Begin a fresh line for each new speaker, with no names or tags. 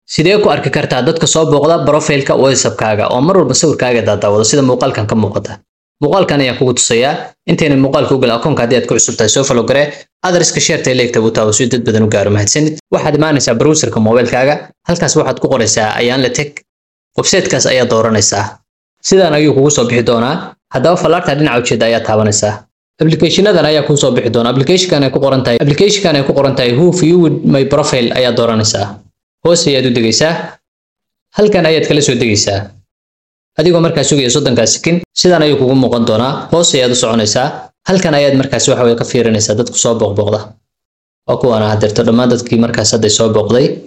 sidee ku arki kartaa dadka soo booqda profileka whatsappkaaga oo mar walba sawirkaaga daadaawado sida muuqaalkan ka muuqata muuqaalkan ayaan kugu tusayaa intayna muuqaalka u galin akoonka haddii aad ku cusub tahay soo follow garee adreska sheerta leegta buu taawo si dad badan u gaaro mahadsanid waxaad imaanaysaa browserka mobilkaaga halkaas waxaad ku qoraysaa ayaan la teg websitekaas ayaa dooranaysaa sidaan ayuu kugu soo bixi doonaa haddaba fallaarta dhinaca ujeeda ayaa taabanaysaa applicationadan ayaa kuu soo bixi doona applicationkan ay ku qoran tahay applicationkan ay ku qoran tahay who viewed my profile ayaa dooranaysaa hoos ayaad u degaysaa halkan ayaad kala soo degaysaa adigoo markaas sugaya soddonkaa sikin sidaan ayuu kugu muuqan doonaa hoos ayaad u soconaysaa halkan ayaad markaas waxa weye ka fiirinaysaa dadku soo booqbooqda waa kuwaana hadeerto dhammaan dadkii markaas hadday soo booqday